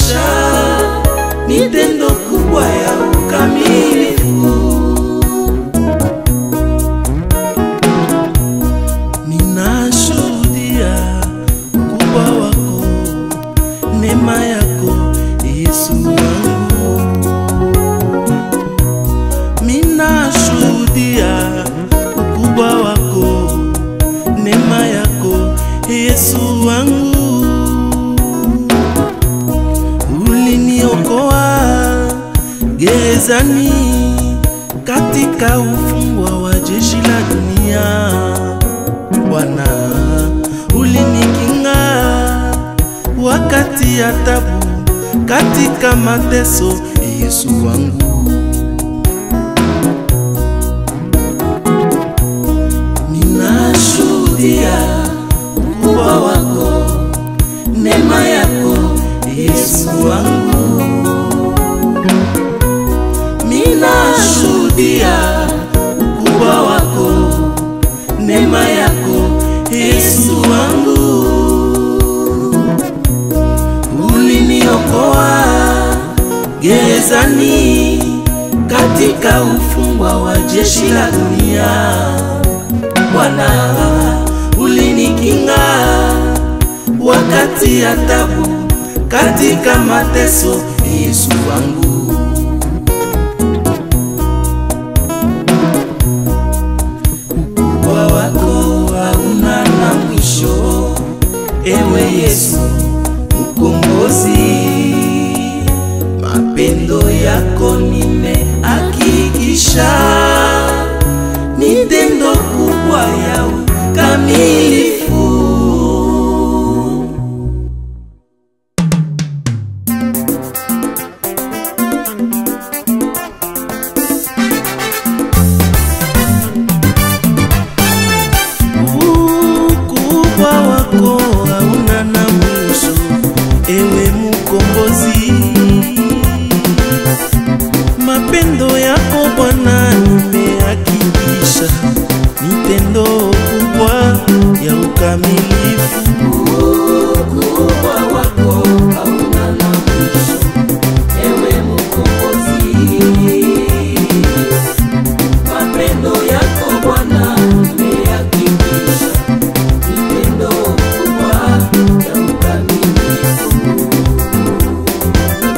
unanihakikisha ni tendo kubwa ya ukamilifu. Ninashuhudia ukubwa wako, neema yako Yesu wangu. Minashuhudia ukubwa wako, neema yako Yesu wangu. Uliniokoa gerezani katika ufungwa wa jeshi la dunia. Bwana, ulinikinga wakati ya tabu, katika mateso, Yesu wangu. Ninashuhudia ukubwa wako, neema yako, Yesu wangu. Ninashuhudia ukubwa wako, neema yako, Yesu wangu. Uliniokoa gerezani katika ufungwa wa jeshi la dunia. Bwana, ulinikinga wakati ya tabu, katika mateso, Yesu wangu. Ukubwa wako hauna na mwisho, ewe Yesu mkombozi. Mapendo yako nimehakikisha ni tendo kubwa ya ukamilifu. Ukubwa wako hauna na mwisho, ewe mkombozi. Mapendo yako Bwana nimehakikisha ni tendo kubwa ya ukamilifu. Ukubwa wako hauna na mwisho, ewe mkombozi. Mapendo yako Bwana nimehakikisha ni tendo kubwa ya ukamilifu.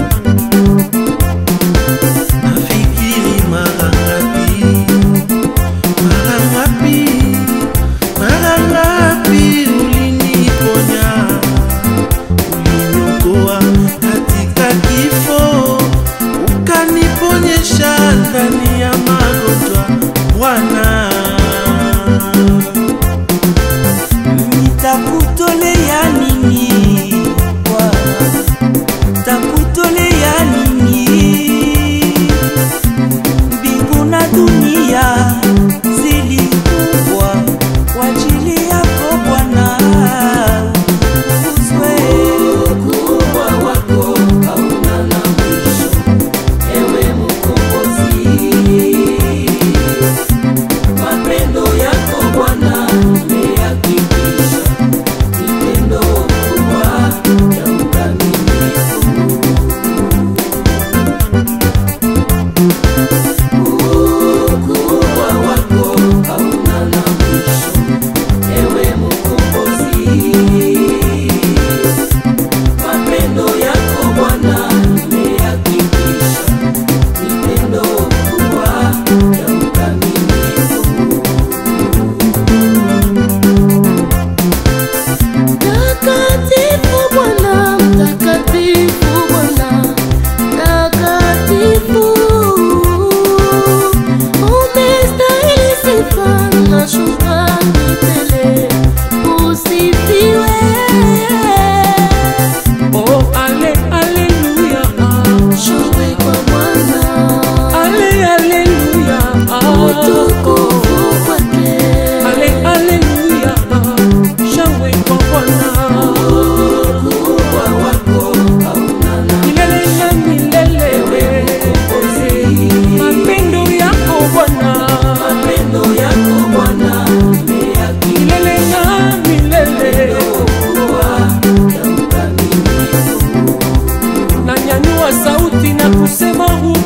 kusema